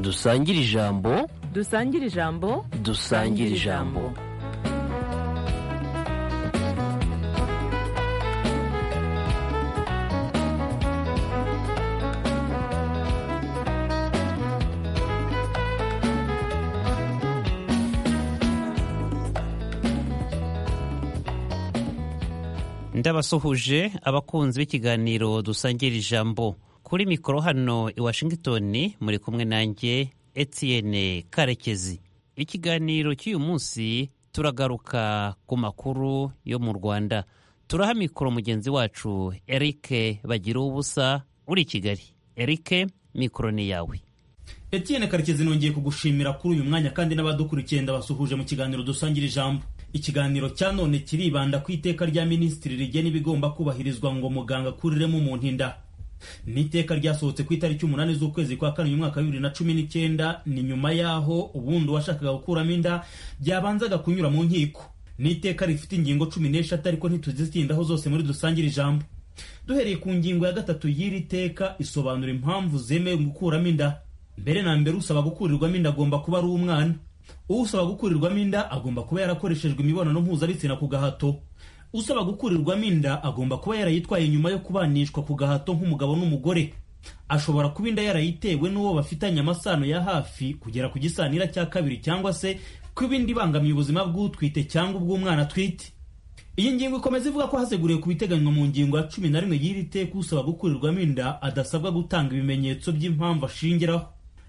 dusangire ijambo dusangire ijambo dusangire ijambo ndabasuhuje abakunzi b'ikiganiro dusangira ijambo kuri mikoro hano i washington muri kumwe nanjye etienne karekezi ikiganiro cy'uyu munsi turagaruka ku makuru yo mu rwanda turaha mikoro mugenzi wacu eric bagira ubusa uri i kigali eric mikoro ni yawe etienne karekezi nongeye kugushimira kuri uyu mwanya kandi n'abadukurikiye ndabasuhuje mu kiganiro dusangira ijambo ikiganiro cya none kiribanda ku iteka rya minisitiri rigena ibigomba kubahirizwa ngo muganga akuriremo umuntu inda ni iteka ryasohotse ku itariki umunani z'ukwezi kwa kane uyu mwaka wa bibiri na cumi n'icyenda ni nyuma y'aho ubundi uwashakaga gukuramo inda byabanzaga kunyura mu nkiko ni iteka rifite ingingo cumi n'eshatu ariko ntituzitindaho zose muri dusangire ijambo duhereye ku ngingo ya gatatu y'iri teka isobanura impamvu zemewe gukuramo inda mbere na mbere usaba gukurirwamo inda agomba kuba ari umwana usaba gukurirwamo inda agomba kuba yarakoreshejwe imibonano mpuzabitsina ku gahato usaba gukurirwamo inda agomba kuba yarayitwaye nyuma yo kubanishwa ku gahato nk'umugabo n'umugore ashobora kuba inda yarayitewe n'uwo bafitanye amasano ya hafi kugera ku gisanira cya kabiri cyangwa se ku ibindi ibangamiye ubuzima bw'utwite cyangwa ubw'umwana atwite iyi ngingo ikomeza ivuga ko haseguriwe ku biteganywa mu ngingo ya cumi na rimwe y'iri teka usaba gukurirwamo inda adasabwa gutanga ibimenyetso by'impamvu ashingiraho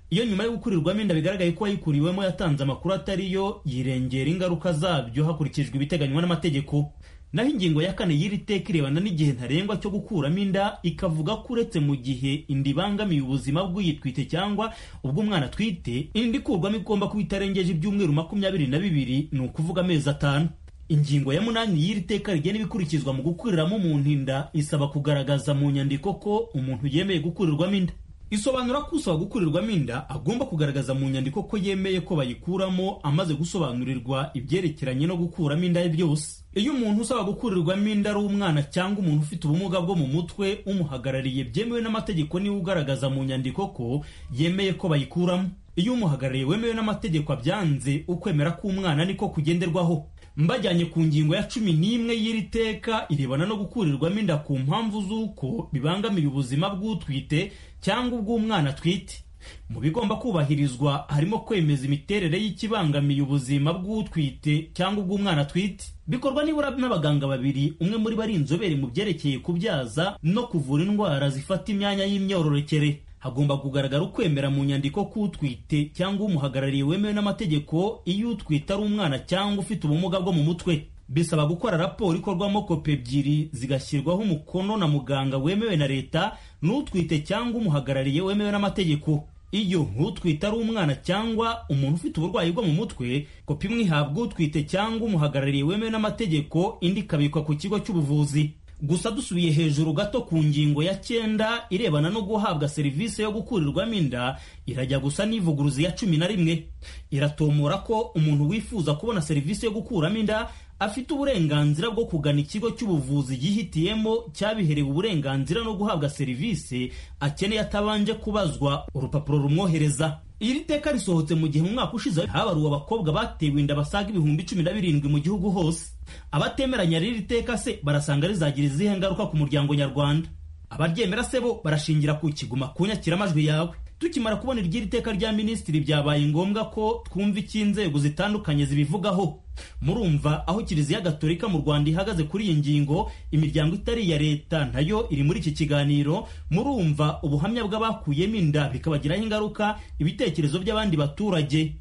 iyo nyuma yo gukurirwamo inda bigaragaye ko uwayikuriwemo yatanze amakuru atari yo yirengera ingaruka zabyo hakurikijwe ibiteganywa n'amategeko naho ingingo ya kane y'iri teka irebana n'igihe ntarengwa cyo gukuramo inda ikavuga ko uretse mu gihe inda ibangamiye ubuzima bw'uyitwite cyangwa ubw'umwana atwite inda ikurwamo igomba kuba itarengeje ibyumweru makumyabiri na bibiri ni ukuvuga amezi atanu ingingo ya munani y'iri teka rigena ibikurikizwa mu gukuriramo umuntu inda isaba kugaragaza mu nyandiko ko umuntu yemeye gukurirwamo inda isobanura ko usaba gukurirwamo inda agomba kugaragaza mu nyandiko ko yemeye ko bayikuramo amaze gusobanurirwa ibyerekeranye no gukuramo inda byose iyo umuntu usaba gukurirwamo inda ari umwana cyangwa umuntu ufite ubumuga bwo mu mutwe umuhagarariye byemewe n'amategeko niwe ugaragaza mu nyandiko ko yemeye ko bayikuramo iyo umuhagarariye wemewe n'amategeko abyanze ukwemera ko umwana niko kugenderwaho mbajyanye ku ngingo ya cumi n'imwe y'iri teka irebana no gukurirwamo inda ku mpamvu z'uko bibangamiye ubuzima bw'utwite cyangwa ubw'umwana atwite mu bigomba kubahirizwa harimo kwemeza imiterere y'ikibangamiye ubuzima bw'utwite cyangwa ubw'umwana atwite bikorwa nibura n'abaganga babiri umwe muri bo ari inzobere mu byerekeye kubyaza no kuvura indwara zifata imyanya y'imyororokere hagomba kugaragara ukwemera mu nyandiko ko utwite cyangwa umuhagarariye wemewe n'amategeko iyo utwite ari umwana cyangwa ufite ubumuga bwo mu mutwe bisaba gukora raporo ikorwamo kopi ebyiri zigashyirwaho umukono na muganga wemewe na leta n'utwite cyangwa umuhagarariye wemewe n'amategeko iyo utwite ari umwana cyangwa umuntu ufite uburwayi bwo mu mutwe kopi imwe ihabwa utwite cyangwa umuhagarariye wemewe n'amategeko indi ikabikwa ku kigo cy'ubuvuzi gusa dusubiye hejuru gato ku ngingo ya cyenda irebana no guhabwa serivisi yo gukurirwamo inda irajya gusa n'ivuguruzi ya cumi na rimwe iratomora ko umuntu wifuza kubona serivisi yo gukuramo inda afite uburenganzira bwo kugana ikigo cy'ubuvuzi yihitiyemo cyabiherewe uburenganzira no guhabwa serivisi akeneye atabanje kubazwa urupapuro rumwohereza iri teka risohotse mu gihe mu mwaka ushize habaruwe abakobwa batewe inda basaga ibihumbi cumi na birindwi mu gihugu hose abatemeranya n'iri teka se barasanga rizagira izihe ngaruka ku muryango nyarwanda abaryemera se bo barashingira ku kiguma ku nyakiramajwi yawe tukimara kubona iry'iri teka rya minisitiri byabaye ngombwa ko twumva icyo inzego zitandukanye zibivugaho murumva aho kiliziya gatolika mu rwanda ihagaze kuri iyi ngingo imiryango itari iya leta nayo iri muri iki kiganiro murumva ubuhamya bw'abakuyemo inda bikabagiraho ingaruka ibitekerezo by'abandi baturage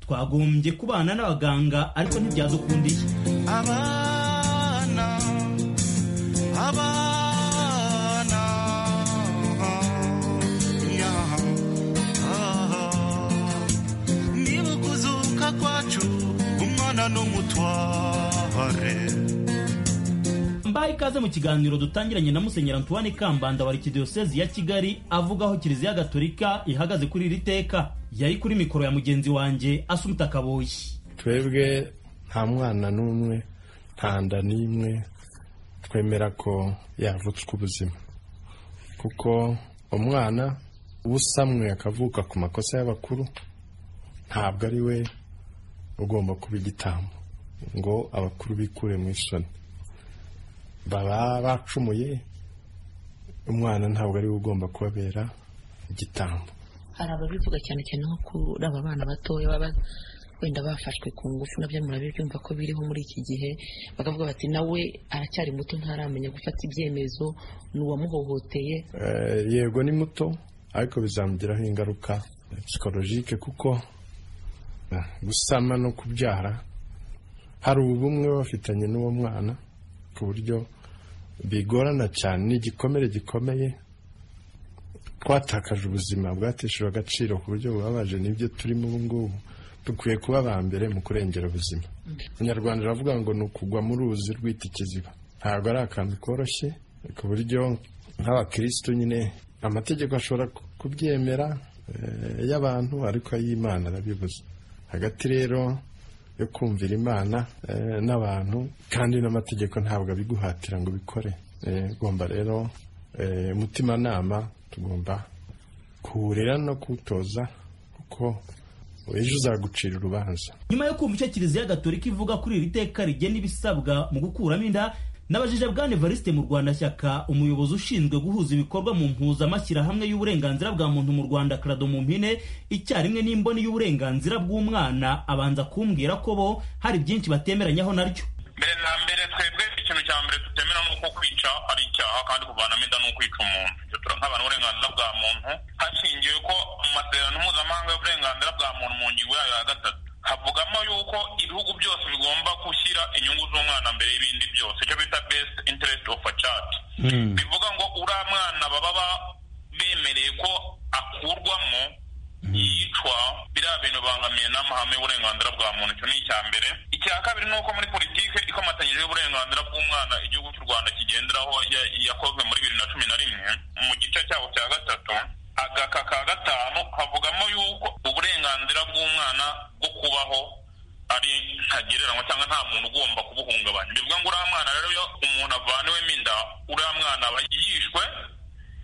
twagombye kubana n'abaganga ariko ntibyazukundiye abana abana mbaha ikaze mu kiganiro dutangiranye na musenyeri antoine kambanda wa arikidiyosezi ya kigali avuga aho kiliziya gatolika ihagaze kuri iri teka yari kuri mikoro ya mugenzi wanjye asumita kaboyi twebwe nta mwana n'umwe nta nda n'imwe twemera ko yavutswe ubuzima kuko umwana usamwe akavuka ku makosa y'abakuru ntabwo ari we ugomba kuba igitambo ngo abakuru bikure mu isoni baba bacumuye umwana ntabwo ari we ugomba kubabera igitambo hari ababivuga cyane cyane nko kuri aba bana batoya baba wenda bafashwe ku ngufu nabyo murabibyumva ko biriho muri iki gihe bakavuga bati nawe aracyari muto ntaramenya gufata ibyemezo ni uwamuhohoteye Eh, yego ni muto ariko bizamugiraho ingaruka psikologike kuko eh, gusama no kubyara hari ubumwe baba bafitanye n'uwo mwana ku buryo bigorana cyane ni igikomere gikomeye twatakaje ubuzima bwateshejwe agaciro ku buryo bubabaje nibyo turimo ubu ngubu dukwiye kuba aba mbere mu kurengera ubuzima umunyarwanda aravuga ngo ni ukugwa mu ruzi rwita ikiziba ntabwo ari akantu koroshye ku buryo nk'abakirisitu nyine amategeko ashobora ku- kubyemera eh, y'abantu ariko ay'imana arabibuza hagati rero yo kumvira imana eh, n'abantu kandi n'amategeko ntabwo abiguhatira ngo ubikore Eh, ugomba rero eh, umutimanama tugomba kuwurera no kuwutoza kuko ejo uzagucira urubanza nyuma yo kumva icyo kiliziya gatolika ivuga kuri iri teka rigena ibisabwa mu gukuramo inda nabajije bwana evariste mu rwanda shyaka umuyobozi ushinzwe guhuza ibikorwa mu mpuzamashyirahamwe y'uburenganzira bwa muntu mu rwanda krado mu mpine icyarimwe n'imboni y'uburenganzira bw'umwana abanza kumbwira ko bo hari byinshi batemeranyaho naryo mbere na mbere twebwe ikintu cya mbere tutemera ni uko kwica ari icyaha kandi kuvanamo inda ni ukwica umuntu ibyo turahabana uburenganzira bwa muntu hashingiwe ko mu masezerano mpuzamahanga y'uburenganzira bwa muntu mu ngingo yayo ya gatatu havugamo yuko ibihugu byose bigomba gushyira inyungu z'umwana mbere y'ibindi byose icyo bita best interest of a child bivuga ngo uriya mwana baba ba- bemereye ko akurwamo yicwa biriya bintu bangamiye n'amahame y'uburenganzira bwa muntu icyo ni icya mbere icya kabiri ni uko muri politiki ikomatanyije y'uburenganzira bw'umwana igihugu cy'u rwanda kigenderaho ya- yakozwe muri bibiri na cumi na rimwe mu gice cyaho cya gatatu agaka ka gatanu havugamo yuko uburenganzira bw'umwana bwo kubaho ari ntagereranywa cyangwa nta muntu ugomba kubuhungabanya bivuga ngo uriya mwana rero iyo umuntu avaniwemo inda uriya mwana aba yishwe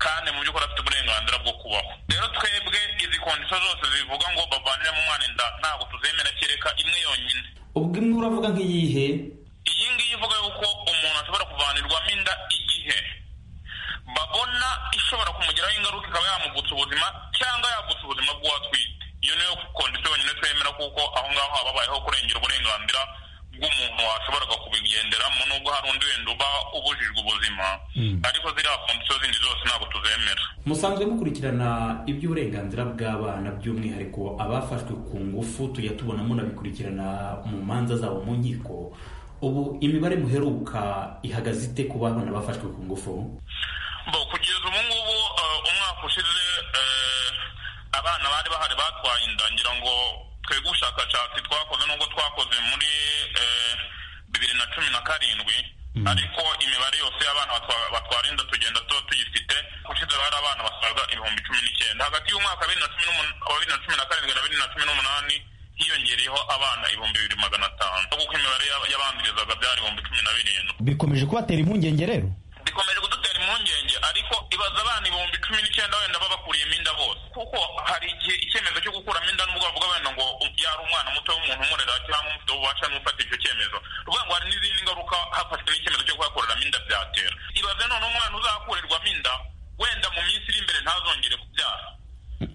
kandi mu by'ukuri afite uburenganzira bwo kubaho rero twebwe izi kondisiyo zose zivuga ngo bavaniremo umwana inda ntabwo tuzemera kereka imwe yonyine ubwo imwe uravuga nk'iyihe iyi ngiyi ivuga yuko umuntu ashobora kuvanirwamo inda igihe babona ishobora kumugiraho ingaruka ikaba yamugutsa ubuzima cyangwa yagutsa ubuzima bw'uwatwite iyo niyo kondisiyo yonyine twemera kuko aho ngaho haba habayeho kurengera uburenganzira bw'umuntu washoboraga kubigenderamo nubwo hari undi wenda uba ubujijwe ubuzima ariko ziriya kondisiyo zindi zose ntabwo tuzemera musanzwe mukurikirana iby'uburenganzira bw'abana by'umwihariko abafashwe ku ngufu tujya tubona munabikurikirana mu manza zabo mu nkiko ubu imibare muheruka ihagaze ite ku bana bafashwe ku ngufu bo kugeza ubu ngubu eh, umwaka ushize eh, abana bari bahari batwaye inda ngira ngo twebwe ubushakashatsi twakoze nubwo twakoze muri eh, bibiri na cumi na karindwi ariko imibare yose y'abana batwa- batwara inda tugenda tuba tuyifite ushize bari abana basaga ibihumbi cumi n'icyenda hagati y'umwaka wa bibiri na cumi n'umun- wa bibiri na cumi na karindwi na bibiri na cumi n'umunani hiyongereyeho abana ibihumbi bibiri magana atanu kuko imibare y'aba- y'abandurizaga byari ibihumbi cumi na birindwi bikomeje kubatera impungenge rero bikomeje kudutera impungenge ariko ibaza abana ibihumbi cumi n'icyenda wenda baba bakuriyemo inda bose kuko hari igihe icyemezo cyo gukuramo inda n'ubwo bavuga wenda ngo yari umwana muto w'umuntu umurera cyangwa umufite ububasha n'ufata icyo cyemezo ruvuga ngo hari n'izindi ngaruka hafashwe n'icyemezo cyo kuhakoreramo inda byatera ibaze none umwana uzakurirwamo inda wenda mu minsi iri imbere ntazongere kubyara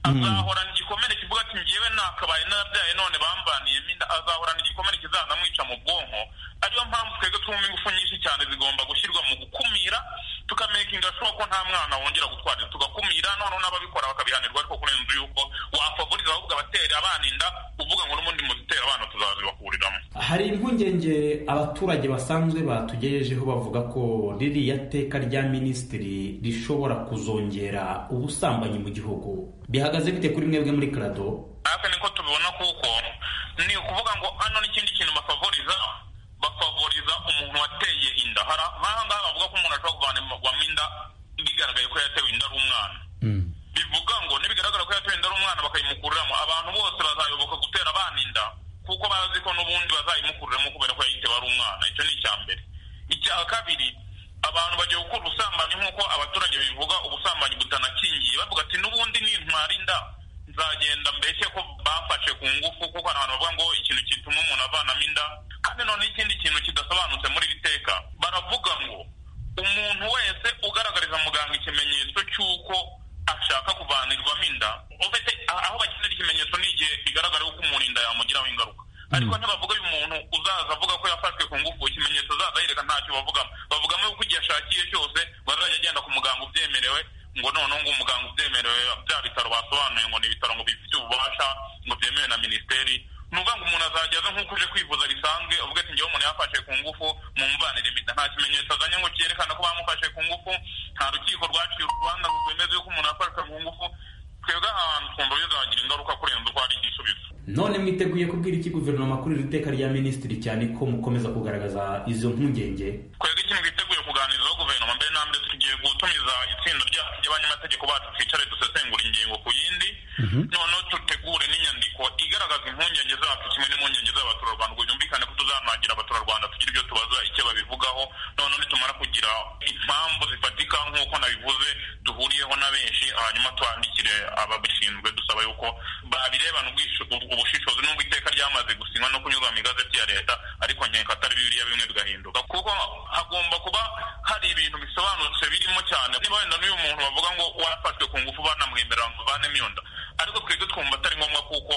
azahorana igikomere kivuga ati njyewe nakabaye narabyaye none bambaniyemo inda azahorana igikomere kizanamwica mu bwonko ariyo mpamvu twebwe twumva ingufu nyinshi cyane zigomba gushyirwa mu gukumira tukamakinga shuwa ko nta mwana wongera gutwara inda. tugakumira noneho n'ababikora bakabihanirwa ariko kurenza yuko wafavuriza ahubwo abatera abana inda uvuga ngo n'ubundi muzitera abana tuzazibakuriramo hari impungenge abaturage basanzwe batugejejeho bavuga ko ririya teka rya minisitiri rishobora kuzongera ubusambanyi mu gihugu bihagaze bite kuri mwebwe muri karado natwe niko tubibona kuko ni ukuvuga ngo hano n'ikindi kintu bafavoriza bafavoriza umuntu wateye inda hari nk'aha ngaha bavuga ko umuntu ashobora kuvanirwamo inda bigaragaye ko yatewe inda ari umwana bivuga ngo nibigaragara ko yatewe inda ari umwana bakayimukuriramo abantu bose bazayoboka gutera abana inda kuko bazi ko n'ubundi bazayimukuriramo kubera ko yayitewe ari umwana icyo ni icya mbere icya kabiri abantu bagiye gukora ubusambanyi nk'uko abaturage bivuga ubusambanyi butanakingiye bavuga ati n'ubundi nintwara inda nzagenda mbese ko bamfashe ku ngufu kuko hari abantu bavuga ngo ikintu gituma umuntu avanamo inda kandi none ikindi kintu kidasobanutse muri iri teka baravuga ngo umuntu wese ugaragariza muganga ikimenyetso cy'uko ashaka kuvanirwamo inda ufite aho bakenera ikimenyetso ni igihe bigaragara ko umuntu inda yamugiraho ingaruka ariko ntibavuga uyu muntu uzaza avuga ko yafashwe ku ngufu ikimenyetso zaza yereka ntacyo bavugamo bavugamo yuko igihe ashakiye cyose ngo azajya agenda ku muganga ubyemerewe ngo noneho ngo umuganga ubyemerewe bya bitaro basobanuye ngo ni ibitaro ngo bifite ububasha ngo byemewe na minisiteri ni ukuvuga ngo umuntu azajya aza nk'uko uje kwivuza bisanzwe uvuga ati ngewe umuntu yafashe ku ngufu mumvanire impeta nta kimenyetso azanye ngo cyerekana ko bamufashe ku ngufu nta rukiko rwaciye urubanza ngo rwemeze yuko umuntu yafashwe ku ngufu twebwe ahantu twumva bizagira ingaruka kurenza uko hari igisubizo none mwiteguye kubwira iki guverinoma kuri iri teka rya minisitiri cyane ko mukomeza kugaragaza izo mpungenge twebwe ikintu twiteguye kuganirizaho guverinoma mbere na mbere tugiye gutumiza itsinda ryacu ry'abanyamategeko bacu twicare dusesengura ingingo ku yindi noneho dutegure n'inyandiko igaragaza impungenge zacu kimwe n'impungenge z'abaturarwanda ngo byumvikane ko tuzanagira abaturarwanda tugira ibyo tubaza icyo babivugaho noneho nitumara kugira impamvu zifatika nk'uko nabivuze duhuriyeho na benshi hanyuma twandikire ababishinzwe dusaba yuko babirebana ubwish- ubushishozi n'ubwo iteka ryamaze gusinywa no kunyurwa mu igazeti ya leta ariko nkeka atari bibiriya bimwe bigahinduka kuko hagomba kuba hari ibintu bisobanutse birimo cyane niba wenda n'uyu muntu bavuga ngo warafashwe ku ngufu banamwemerera ngo uvanemo iyo nda ariko twebwe twumva atari ngombwa kuko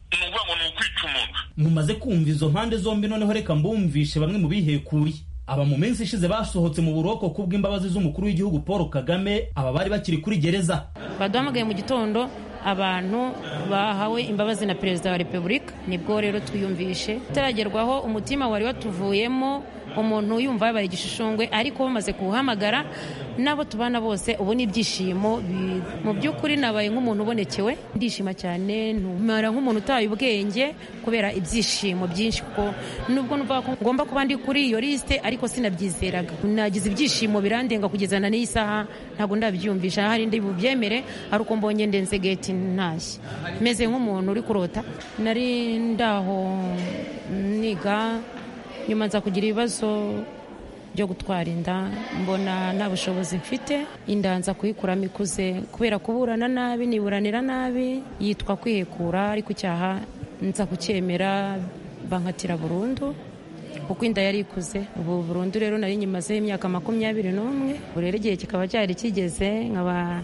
ni ukuvuga ngo ni ukwica umuntu mumaze kumva izo mpande zombi noneho reka mbumvishe bamwe mu bihekuriye aba mu minsi ishize basohotse mu buroko kubw'imbabazi z'umukuru w'igihugu paul kagame aba bari bakiri kuri gereza baduhamagaye mu gitondo abantu bahawe imbabazi na perezida wa repubulika nibwo rero twiyumvishe utaragerwaho umutima wari watuvuyemo umuntu yumva yabaye igishishungwe ariko bamaze kuwuhamagara n'abo tubana bose ubu ni ibyishimo bi- mu by'ukuri nabaye nk'umuntu ubonekewe ndishima cyane ntumara nk'umuntu utaye ubwenge kubera ibyishimo byinshi kuko nubwo numva ko ngomba kuba ndi kuri iyo lisite ariko sinabyizeraga nagize ibyishimo birandenga kugeza na n'iyi saha ntabwo ndabyiyumvisha ahari ndi bubyemere hari uko mbonye ndenze geti ntashye meze nk'umuntu uri kurota nari ndaho niga nyuma nza kugira ibibazo byo gutwara inda mbona nta bushobozi mfite inda nza kuyikuramo ikuze kubera kuburana nabi niburanira nabi yitwa kwihekura ariko icyaha nza kucyemera bankatira burundu kuko inda yari ikuze ubu burundu rero nari nyimazeho imyaka makumyabiri n'umwe ubu rero igihe kikaba cyari kigeze nkaba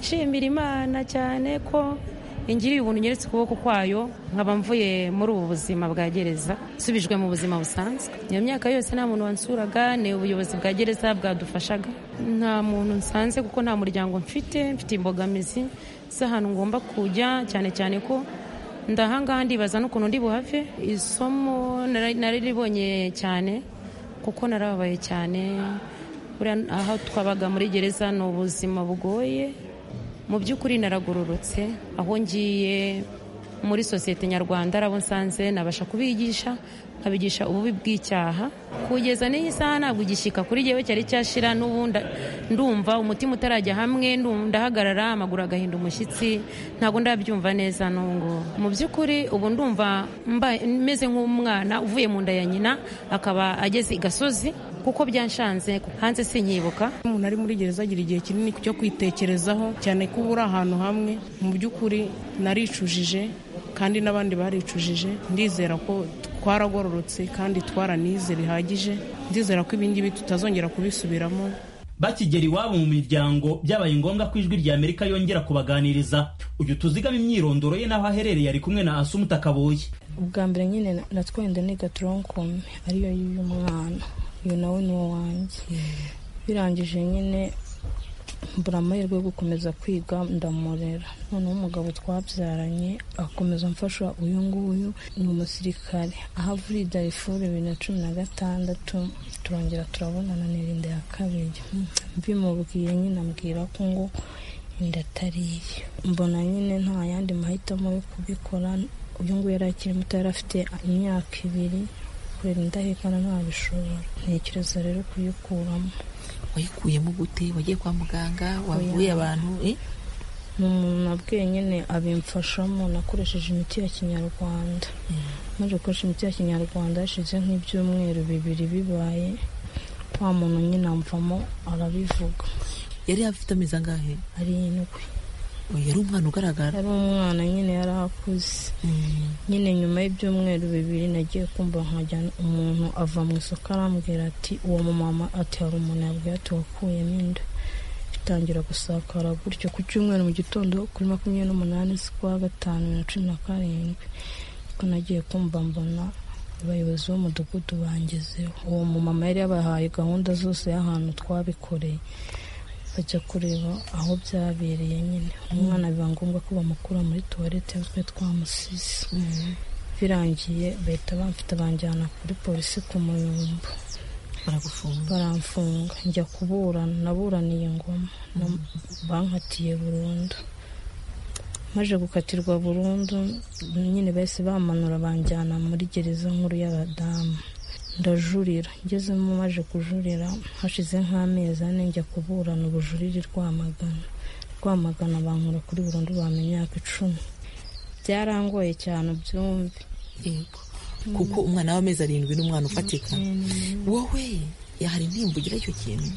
nshimira imana cyane ko ingiriye ubuntu nyeretse ukuboko kwayo nkaba mvuye muri ubu buzima bwa gereza nsubijwe mu buzima busanzwe iyo myaka yose nta muntu wansuraga ni ubuyobozi bwa gereza bwadufashaga nta muntu nsanze kuko nta muryango mfite mfite imbogamizi z'ahantu ngomba kujya cyane cyane ko ndahangaha ndibaza n'ukuntu ndi buhave isomo nara- nariribonye cyane kuko narababaye cyane buriya aho twabaga muri gereza ni ubuzima bugoye mu by'ukuri naragororotse aho ngiye muri sosiyete nyarwanda arabo nsanze nabasha kubigisha nkabigisha ububi bw'icyaha kugeza n'iyi saha ntabwo igishyika kuri jyewe cyari cyashira n'ubu nda- ndumva umutima utarajya hamwe ndu- ndahagarara amaguru agahinda umushyitsi ntabwo ndabyumva neza n'ubungu mu by'ukuri ubu ndumva mbaye- meze nk'umwana uvuye mu nda ya nyina akaba ageze i gasozi kuko byanshanze hanze sinyibuka umuntu ari muri gereza agira igihe kinini cyo kwitekerezaho cyane ko uba uri ahantu hamwe mu by'ukuri naricujije kandi n'abandi baricujije ndizera ko twaragororotse kandi twaranize bihagije ndizera ko ibingibi tutazongera kubisubiramo bakigera iwabo mu miryango byabaye ngombwa ko ijwi rya amerika yongera kubaganiriza uyu tuzigama imyirondoro ye n'aho aherereye ari kumwe na asumuta kaboye ubwa mbere nyine natwenda ni gatoronkomi ariyo y'uyu mwana uyu nawe ni uwo wanjye birangije nyine mbura amahirwe yo gukomeza kwiga ndamurera noneho umugabo twabyaranye akomeza amfasha uyu nguyu ni umusirikare aho avuye i darifuru bibiri na cumi na gatandatu turongera turabonana n'irinda ya kabiri mbimubwiye nyine ambwira ko ngo inda atari iye mbona nyine nta yandi mahitamo yo kubikora uyu nguyu yari akiri muto yari afite imyaka ibiri kurera indahekana ntabishobora ntekereza rero kuyikuramo wayikuyemo gute wagiye kwa muganga wavuye abantu eh? ni umuntu nabwiye nyine abimfashamo nakoresheje imiti ya kinyarwanda maze gukoresha imiti ya kinyarwanda hashize nk'ibyumweru bibiri bibaye wa muntu nyine amvamo arabivuga yari afite amezi angahe ari indwi yari umwana ugaragara yari umwana nyine yari akuze nyine nyuma y'ibyumweru bibiri nagiye kumva nkajyana umuntu ava mu isoko arambwira ati uwo mumama ati hari umuntu yabwiye ati wakuyemo inda itangira gusakara gutyo ku cyumweru mu gitondo kuri makumyabiri n'umunani z'ukwa gatanu bibiri na cumi na karindwi ko nagiye kumva mbona abayobozi b'umudugudu bangezeho uwo mumama yari yabahaye gahunda zose y'ahantu twabikoreye bajya kureba aho byabereye nyine umwana biba ngombwa ko bamukura muri tuwarete twe twamusize birangiye bahita bamfite banjyana kuri polisi ku muyumbu baramfunga njya kuburana naburaniye ngoma na- bankatiye burundu maze gukatirwa burundu nyine bahise bamanura banjyana muri gereza nkuru y'abadamu ndajurira ngezemo maje kujurira hashize nk'amezi ane njya kuburana ubujurire rwamagana rwamagana bankura kuri burundu bampa imyaka icumi byarangoye cyane ubyumve kuko umwana w'amezi arindwi n'umwana ufatika wowe hari intimba ugira icyo kintu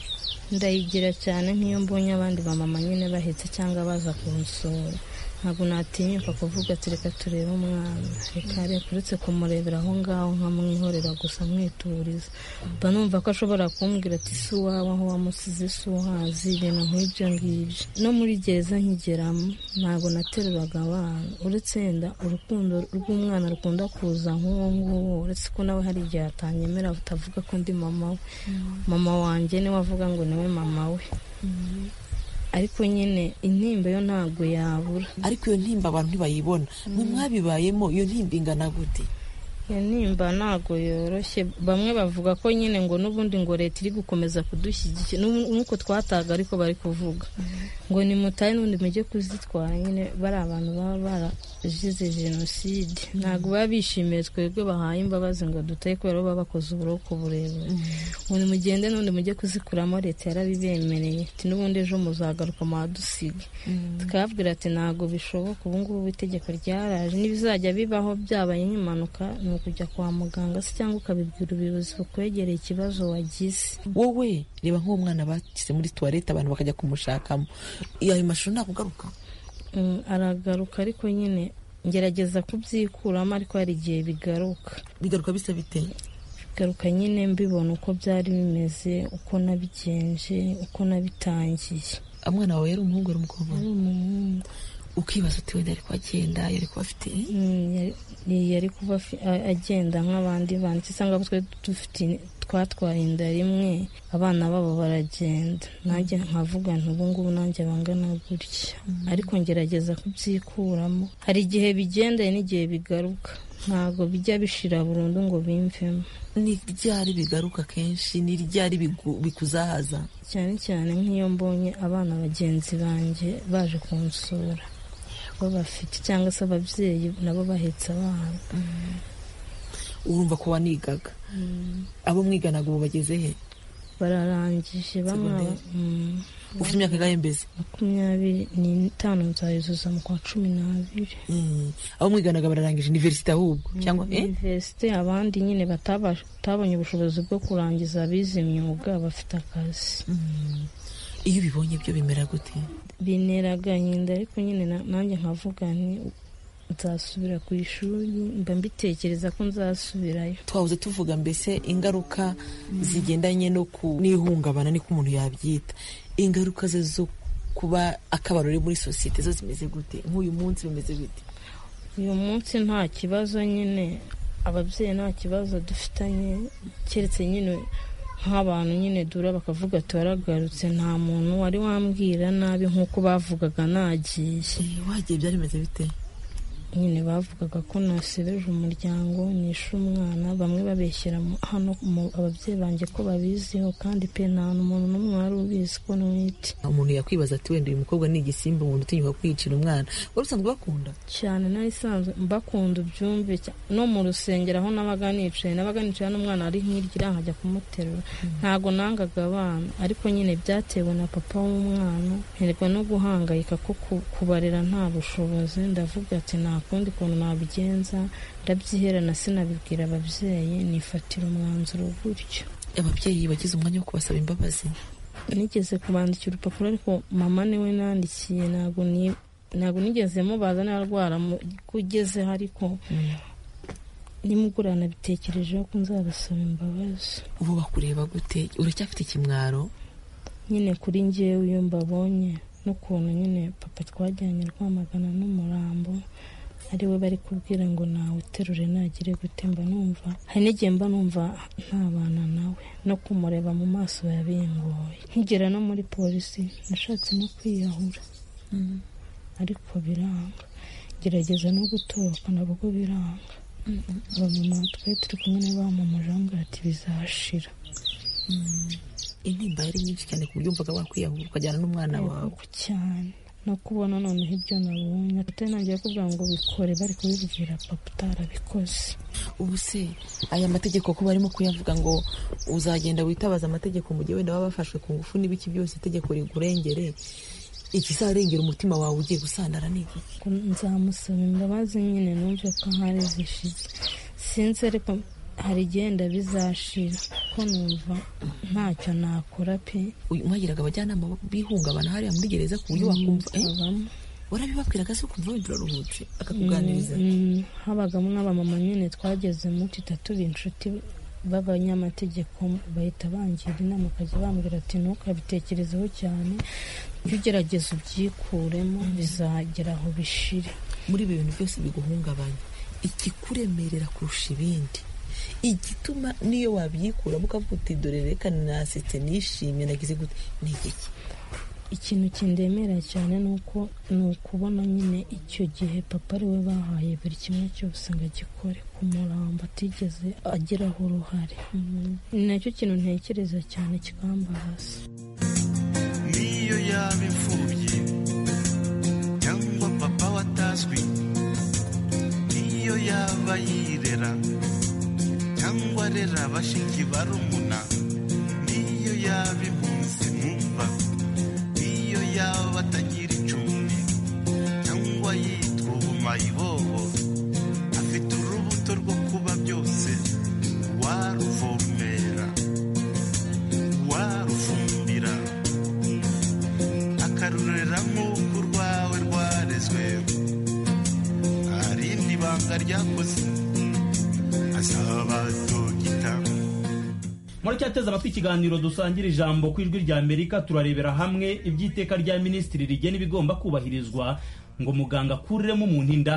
ndayigira cyane nk'iyo mbonye abandi bamama nyine bahetse cyangwa baza kunsura ntabwo natinyuka kuvuga ati reka turebe umwana reka reka uretse kumurebera aho ngaho nkamwihorera gusa mwituriza mba numva ko ashobora kumbwira ati si uwawe aho wamusize si uhazi ibintu nk'ibyo ngibyo no muri gereza nkigeramo ntabwo nateruraga abana uretse wenda urukundo rw'umwana rukunda kuza nk'uwo nguwo uretse ko nawe hari igihe atanyemera atavuga ko ndi mama we mama wanjye niwe avuga ngo niwe mama we ariko nyine intimba yo ntabwo yabura ariko iyo ntimba abantu ntibayibona mwe mwabibayemo iyo ntimba ingana gute iyo nimba ntabwo yoroshye bamwe bavuga ko nyine ngo n'ubundi ngo leta iri gukomeza kudushyigikira n'ubu- n'uko twataga ariko bari kuvuga ngo nimutahe n'ubundi mujye kuzitwara nyine bari abantu baba barazize jenoside ntabwo baba bishimiye twebwe bahaye imbabazi ngo dutahe kubera ko baba bakoze uburoko burebure ngo nimugende n'ubundi mujye kuzikuramo leta yarabibemereye ati n'ubundi ejo muzagaruka muhadusiga tukababwira ati ntabwo bishoboka ubu ngubu itegeko ryaraje n'ibizajya bibaho byabaye nk'impanuka ni ukujya kwa muganga se cyangwa ukabibwira ubuyobozi bukwegereye ikibazo wagize wowe reba nk'uwo mwana bashyize muri tuwarete abantu bakajya kumushakamo ayo mashusho ntabwo ugaruka Mm, aragaruka ariko nyine ngerageza kubyikuramo ariko hari igihe bigaruka bigaruka bisa bite bigaruka nyine mbibona uko byari bimeze uko nabigenje uko nabitangiye umwana wawe yari umuhungu yari umukobwa yari umuhungu ukibaza uti wenda yari kuhagenda yari kuba afite Mm, yari- yari kuba afi- a- agenda nk'abandi bana cyangwa abo twe dufite twatwaye inda rimwe abana babo baragenda nanjye nkavuga nti ubu ngubu nanjye bangana gutya ariko ngerageza kubyikuramo hari igihe bigendanye n'igihe bigaruka ntabwo bijya bishira burundu ngo bimvemo ni ryari bigaruka kenshi ni ryari bigu- bikuzahaza cyane cyane nk'iyo mbonye abana bagenzi banjye baje kunsura bo bafite cyangwa se ababyeyi nabo bahetse abana urumva ko wanigaga abo mwiganaga ubu bageze he bararangije bamwe aba- mm, ufite imyaka ingahe mbese makumyabiri n'itanu nzayuzuza mu kwa cumi n'abiri Mm. abo mwiganaga bararangije iniverisite ahubwo cyangwa eh? universite abandi nyine batabasha- batabonye ubushobozi bwo kurangiza abize imyuga bafite akazi iyo ubibonye ibyo bimera gute bintera agahinda ariko nyine na- nanjye nkavuga nti nzasubira ku ishuri mba mbitekereza ko nzasubirayo twahoze tuvuga mbese ingaruka zigendanye no ku n'ihungabana niko umuntu yabyita ingaruka ze zo kuba akabaro muri sosiyete zo zimeze gute nk'uyu munsi bimeze gute uyu munsi nta kibazo nyine ababyeyi nta kibazo dufitanye keretse nyine nk'abantu nyine dura bakavuga ati waragarutse nta muntu wari wambwira nabi nk'uko bavugaga nagiye wagiye byari bimeze bite nyine bavugaga ko nasebeje umuryango nishe umwana bamwe babeshyira mu- hano mu- ababyeyi banjye ko babiziho kandi pe nta muntu n'umwe wari ubizi ko ntwite umuntu yakwibaza ati wenda uyu mukobwa ni igisimba umuntu utinyuka kwiyicira umwana wari usanzwe bakunda cyane nari isanzwe mbakunda ubyumve cya- no mu rusengero aho nabaga nicaye nabaga nicaye n'umwana ari hirya iriya nkajya kumuterura ntabwo nangaga abana ariko nyine byatewe na papa w'umwana nterwa no guhangayika ko ku- kubarera nta bushobozi ndavuga ati nta kundi kuntu nabigenza ndabyiherana sinabibwira ababyeyi nifatira umwanzuro gutyo ababyeyi bagize umwanya wo kubasaba imbabazi nigeze kubandikira urupapuro ariko mama niwe nandikiye ntabwo ni ntabwo nigeze mubaza narwara mu- kugezeho ariko nimugura nabitekerejeho ko nzabasaba imbabazi ubu bakureba gute uracyafite ikimwaro nyine kuri njyewe iyo mbabonye n'ukuntu nyine papa twajyanye rwamagana n'umurambo ari we bari kubwira ngo nawe uterure nagire gute mba numva hari n'igihe mba numva ntabana nawe no kumureba mu maso yabingoye nkigera no muri polisi nashatse no kwiyahura ariko biranga gerageza no gutoroka nabwo biranga abamama twari turi kumwe n'abamamaje bambwira ati bizashira intimba yari nyinshi cyane ku buryo wumvaga wakwiyahura ukajyana n'umwana wawe Yego cyane no kubona noneho ibyo nabonye atari nanjye kuvuga ngo bikore bari kubibwira papa utarabikoze ubu se aya mategeko ko barimo kuyavuga ngo uzagenda witabaza amategeko mu gihe wenda baba bafashwe ku ngufu n'ibiki byose itegeko rigurengere ikizarengera umutima wawe ugiye gusandara ni iki Ngo nzamusaba imbabazi nyine numve ko ahari zishize sinzi ariko hari igenda bizashira ko numva ntacyo nakora pe Uyu- mwagiraga abajyanama bihungabana hariya muri gereza ku buryo wakumva eh, warabibabwiraga se ukumva wenda uraruhutse akakuganiriza Mm, mm, habagamo n'abamama nyine twagezemo duhita tuba inshuti b'abanyamategeko bahita bangira inama ukajya bambwira ati ntukabitekerezeho cyane jya ugerageza ubyikuremo bizagera aho bishire muri ibi bintu byose biguhungabanya ikikuremerera kurusha ibindi igituma niyo wabyikuramo ukavuga uti dore reka nasetse nishimye nagize gute ni igiki ikintu kindemera cyane ni uko ni ukubona nyine icyo gihe papa ari we bahaye buri kimwe cyose ngo agikore ku murambo atigeze agiraho uruhare ni nacyo kintu ntekereza cyane kikambabaza niyo yaba imfubyi cyangwa papa watazwi niyo yaba yirera cyangwa arera bashiki barumuna niyo yaba impunzi mwumva niyo yaba atagira icumbi cyangwa yitwa ubumayibobo afite urubuto rwo kuba byose waruvomera warufumbira akarurira nk'uko urwawe rwarezwe nta rindi banga ryakoze azabadogita muracyateza amatwi ikiganiro dusangira ijambo ku ijwi rya amerika turarebera hamwe iby'iteka rya minisitiri rigena ibigomba kubahirizwa ngo muganga akuriremo umuntu inda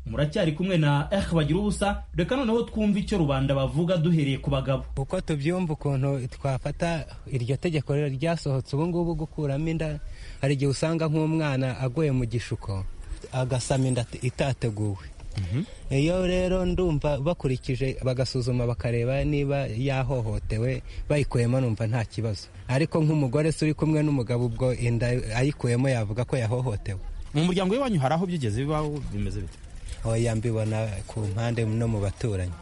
muracyari kumwe na eh bagira ubusa reka noneho twumve icyo rubanda bavuga duhereye ku bagabo uko tubyumva ukuntu twafata iryo tegeko ryasohotse ubu ngubu gukuramo inda hari igihe usanga nk'umwana aguye mu gishuko agasama inda itateguwe iyo rero ndumva bakurikije bagasuzuma bakareba niba yahohotewe bayikuyemo numva nta kibazo ariko nk'umugore se uri kumwe n'umugabo ubwo inda ayikuyemo yavuga ko yahohotewe mu muryango w'iwanyu hari aho byigeze bibaho bimeze bite oya mbibona ku mpande no mu baturanyi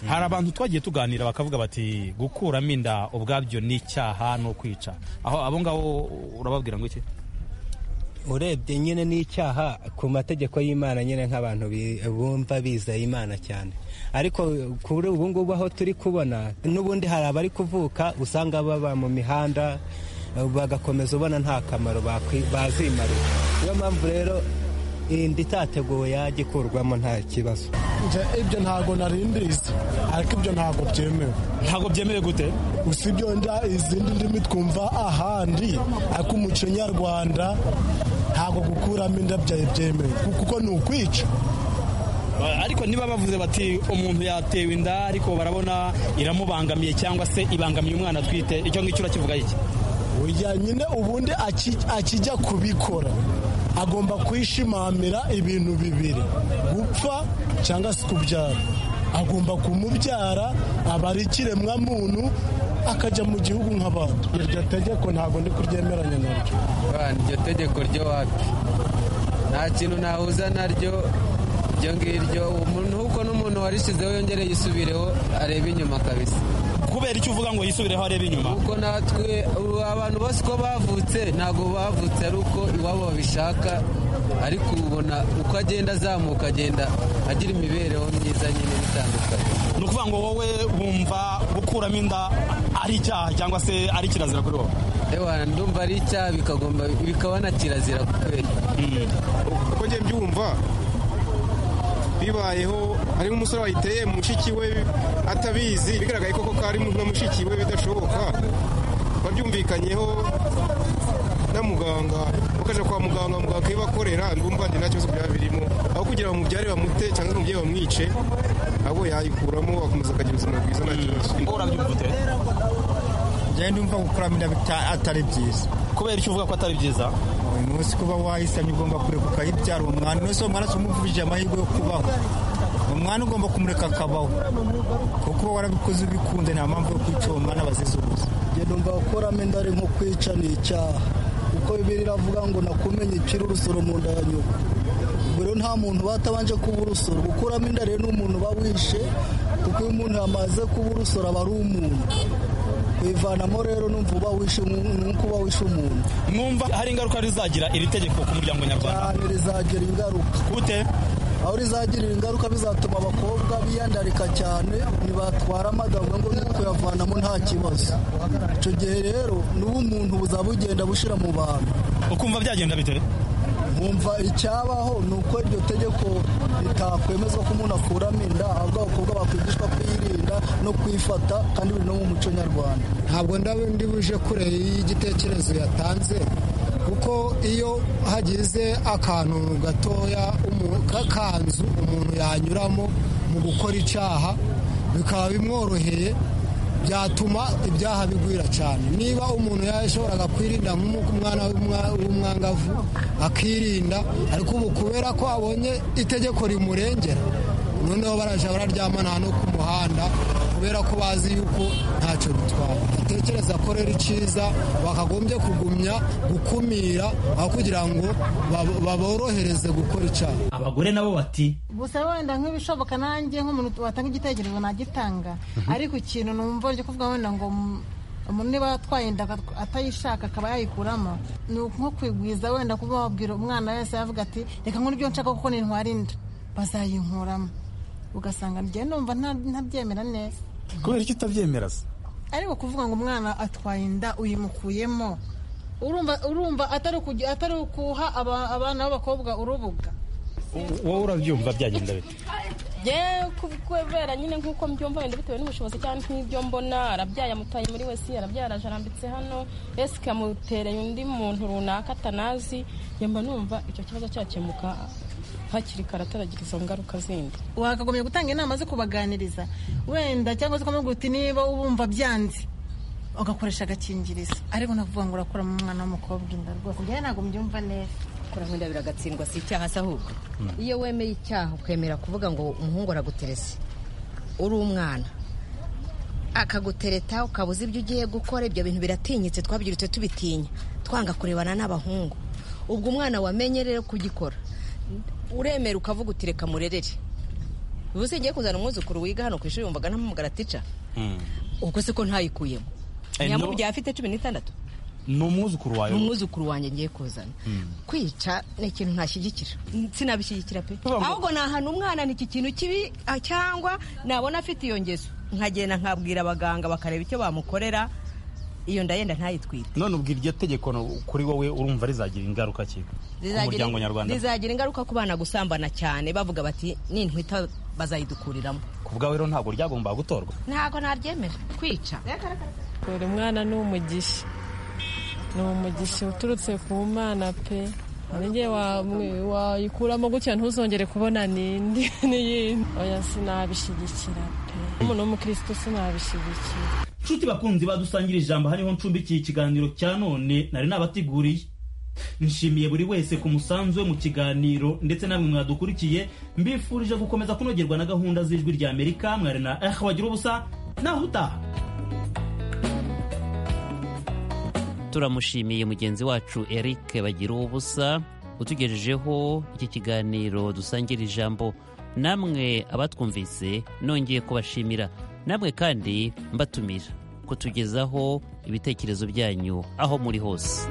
hari abantu twagiye tuganira bakavuga bati gukuramo inda ubwabyo ni icyaha ni ukwica aho abo ngabo urababwira ngo iki urebye nyine n'icyaha ku mategeko y'imana nyine nk'abantu bi- bumva bizeye imana cyane ariko kuri ubu ngubu aho turi kubona n'ubundi hari abari kuvuka usanga baba mu mihanda bagakomeza ubona nta kamaro bakwi- bazimarira niyo mpamvu rero inda itateguwe yajya ikurwamo nta kibazo Nje ibyo ntago narindizi ariko ibyo ntago byemewe ntago byemewe gute usibye wenda izindi ndimi twumva ahandi ariko umuco nyarwanda ntago gukuramo inda byawe byemewe kuko ni ukwica ariko niba bavuze bati umuntu yatewe inda ariko barabona iramubangamiye cyangwa se ibangamiye umwana atwite icyo ngicyo urakivuga iki Oya nyine ubundi aki- akijya kubikora agomba kwishimanira ibintu bibiri gupfa cyangwa se kubyara agomba kumubyara aba ari ikiremwa muntu akajya mu gihugu nk'abandi iryo tegeko ntabwo ndi kuryemeranya naryo Bana, iryo tegeko ryo wapi nta kintu nahuza naryo iryo ngiryo umuntu uko n'umuntu warishyizeho yongere yisubireho arebe inyuma kabisa kubera icyo uvuga ngo yisubireho arebe inyuma kuko natwe ubu abantu bose uko bavutse ntabwo bavutse ari uko iwabo babishaka ariko ubona uko agenda azamuka agenda agira imibereho myiza nyine itandukanye ni ukuvuga ngo wowe wumva gukuramo inda ari icyaha cyangwa se ari kirazira kuri wowe ewa ndumva ari icyaha bikagomba bikaba na kirazira kweli kuko njye mbyumva bibayeho hariho umusore wayiteye mushiki we atabizi bigaragaye koko ko ari na mushiki we bidashoboka babyumvikanyeho na muganga bakajya kwa muganga muganga akibakorera ndumva njye nta kibazo byaba birimo aho kugira ngo umubyare bamute cyangwa umubyeyi bamwice abo yayikuramo akomeza akagira ubuzima bwiza nta kibazo njyewe ndumva gukuramo inda bita- atari byiza kubera icyo uvuga ko atari byiza uyu munsi kuba wayisamye ugomba kureka ukayibyara uwo mwana uno si uwo mwana si umuvujije amahirwe yo kubaho umwana ugomba kumureka akabaho kuko uba warabikoze ubikunze nta mpamvu yo kwica uwo mwana bazizubuza ngendo mva gukuramo inda ari nko kwica ni icyaha kuko bibiri iravuga ngo nakumenye icira urusoro mu nda ya nyoko ubwo rero nta muntu batabanje kuba urusoro gukuramo inda rero n'umuntu uba wishe kuko iyo umuntu yamaze kuba urusoro aba ari umuntu kuyivanamo rero numva uba wishe umuntu ni uko uba wishe umuntu mwumva hari ingaruka rizagira iri tegeko ku muryango nyarwanda cyane rizagira ingaruka gute aho rizagirira ingaruka bizatuma abakobwa biyandarika cyane ntibatwara amagabwe ngo ni kuyavanamo nta kibazo icyo gihe rero n'ubumuntu buzaba bugenda bushira mu bantu ukumva byagenda bite nkumva icyabaho ni uko iryo tegeko ritakwemeza ko umuntu akuramo inda ahubwo abakobwa bakwigishwa kwirinda no kwifata kandi biri no mu muco nyarwanda ntabwo ndaba ndi buje kure y'igitekerezo yatanze kuko iyo hagize akantu gatoya umu- k'akanzu umuntu yanyuramo mu gukora icyaha bikaba bimworoheye byatuma ibyaha bigwira cyane niba umuntu yashoboraga kwirinda nk'umwana w'umwa- w'umwangavu akirinda ariko ubu kubera ko abonye itegeko rimurengera noneho barajya bararyamana hano ku muhanda kubera ko bazi yuko ntacyo bitwara batekereza ko rero icyiza bakagombye kugumya gukumira aho kugira ngo bab- baborohereze gukora icyaha abagore nabo bati gusa wenda nk'ibishoboka nanjye nk'umuntu watanga igitekerezo nagitanga ariko ikintu numva ryo kuvuga wenda ngo mm, umuntu niba atwaye inda akat- atayishaka akaba yayikuramo ni nko kwigwiza wenda kuba wabwira umwana wese yavuga ati reka nkuru ibyo nshaka kuko nintwara inda bazayinkuramo ugasanga njyewe numva nta- ntabyemera neza kubera icyo utabyemera se ariko kuvuga ngo umwana atwaye inda uyimukuyemo urumva urumva atari ukujya- atari ukuha aba- abana b'abakobwa urubuga wowe urabyumva byagenda bite yewe kubera nyine nk'uko mbyumva wenda bitewe n'ubushobozi cyangwa nk'ibyo mbona arabyaye amutaye muri wese arabyaye araje arambitse hano ese ikamutereye undi muntu runaka atanazi yamba numva icyo kibazo cyakemuka hakiri kare ataragira izo ngaruka zindi wakagombye gutanga inama zo kubaganiriza wenda cyangwa se ukamubwira uti niba ubumva byanze ugakoresha agakingirizo ariko nakuvuga ngo urakura mu mwana w'umukobwa inda rwose njyewe ntabwo mbyumva neza kuramo inda biragatsindwa si icyaha se ahubwo iyo wemeye icyaha ukemera kuvuga ngo umuhungu araguterese uri umwana akagutereta ukaba uzi ibyo ugiye gukora ibyo bintu biratinyitse twabyirutse tubitinya twanga kurebana n'abahungu ubwo umwana wamenye rero kugikora uremera ukavuga uti reka murerere ubu se ngiye kuzana umwuzukuru wiga hano ku ishuri wumvaga ntamumugara tica ubwo se ko ntayikuyemo Eh, no- nyamubye afite cumi n'itandatu ni umwuzukuru wawe ni umwuzukuru wanjye ngiye kuzana kwica ni ikintu ntashyigikira sinabishyigikira pe ahubwo nahana umwana ni iki kintu kibi ah, cyangwa nabona afite iyo ngeso nkagenda nkabwira abaganga bakareba icyo bamukorera iyo ndayenda ntayitwire none ubwo iryo tegeko no- kuri wowe urumva rizagira ingaruka ki ku Rizagira- muryango nyarwanda rizagira ingaruka ku bana gusambana cyane bavuga bati nintwita bazayidukuriramo ku bwawe rero ntabwo ryagomba gutorwa ntabwo naryemera kwica buri mwana ni umugisha ni umugisha uturutse ku mana pe nanjye wa- wayikuramo gutya ntuzongere kubona n'indi n'iyindi oya sinabishyigikira pe umuntu w'umukirisitu sinabishyigikira nshuti bakunzi badusangira ijambo hariho ncumbikiye ikiganiro cya none nari nabateguriye nshimiye buri wese ku musanzu we mu kiganiro ndetse namwe mwadukurikiye mbifurije gukomeza kunogerwa na gahunda z'ijwi rya amerika mwari na eh wagira ubusa naho utaha turamushimiye mugenzi wacu eric bagira ubusa utugejejeho iki kiganiro dusangira ijambo namwe abatwumvise nongeye kubashimira namwe kandi mbatumira kutugezaho ibitekerezo byanyu aho muri hose